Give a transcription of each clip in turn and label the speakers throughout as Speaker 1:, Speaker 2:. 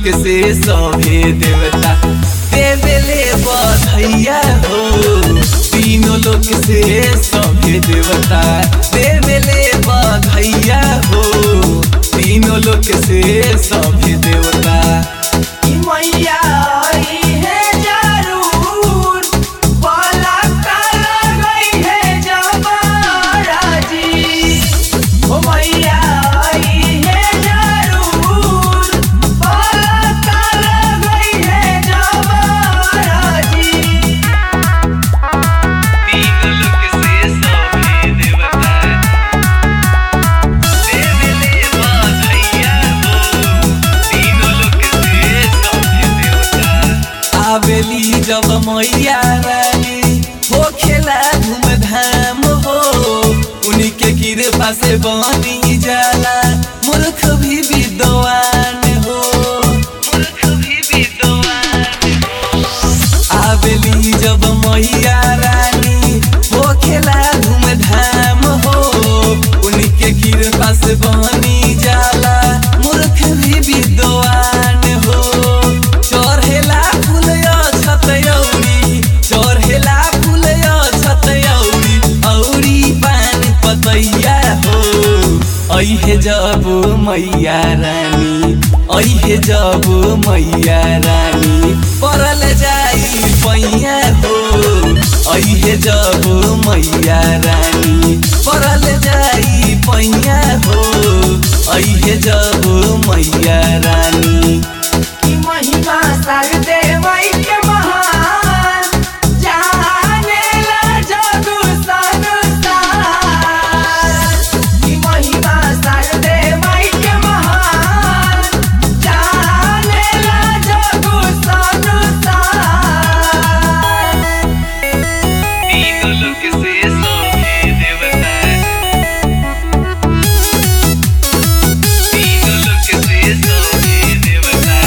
Speaker 1: लोक से सभे देवता देवेले बधैया हो तीनों लोक से सभे देवता देवेले बधैया हो तीनों लोक से सभे देवता
Speaker 2: ई मैया आई है जरूर बाला काला गई है जमारा जी ओ मैया आई है जरूर बाला काला गई है जमारा जी
Speaker 1: तीनों लोक से सभे देवता देवेले बधैया हो तीनों लोक से सभे देवता आवेली जब मैया रानी हो खेला धूमधाम हो उन्हीं के कृपा से बनी जाला मूर्ख भी विद्वान हो मूर्ख भी विद्वान आवेली जब मैया रानी हो खेला धूमधाम हो उन्हीं के कृपा से बनी जाला मूर्ख भी विद्वान हो चढ़ेला फूल छतौरी चढ़ेला फूल छतौरी औरी पान पतैया हो ऐहे जब मैया रानी ऐहे जब मैया रानी परल जाई पैया हो ऐहे जब मैया रानी परल जाई पैया हो ऐहे जब मैया रानी
Speaker 2: की महिमा सरदे माई के महान जाने ला जगु संसार की महिमा सरदे माई के महान जाने ला जगु संसार
Speaker 1: तीनों लोक से सभे देवता तीनों लोक से सभे देवता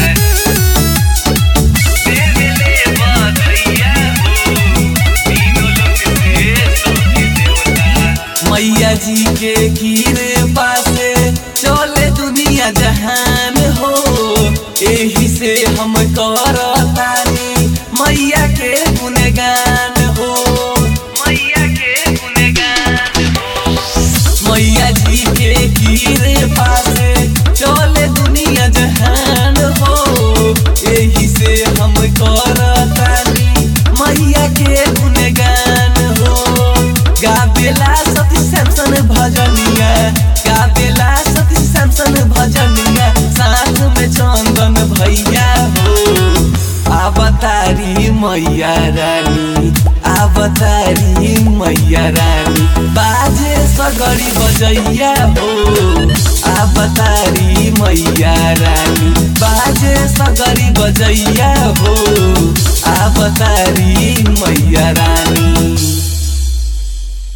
Speaker 1: देवेले बधैया हो तीनों लोक से सभे देवता मैया जी के कीरे पासे चले दुनिया जहान हो एही से हम करतानी मैया के गुणगान हो मैया के गुणगान हो मैया जी के कीरे पासे चले दुनिया जहान हो एही से हम करतानी मैया के गुणगान हो गाबेला सती सैमसन भजनिया गाबेला सती सैमसन भजनिया साथ में चंदन भैया हो अवतारी मैया रानी अवतारी मैया रानी बाजे सगरी बजैया हो अवतारी मैया रानी बाजे सगरी बजैया हो अवतारी मैया रानी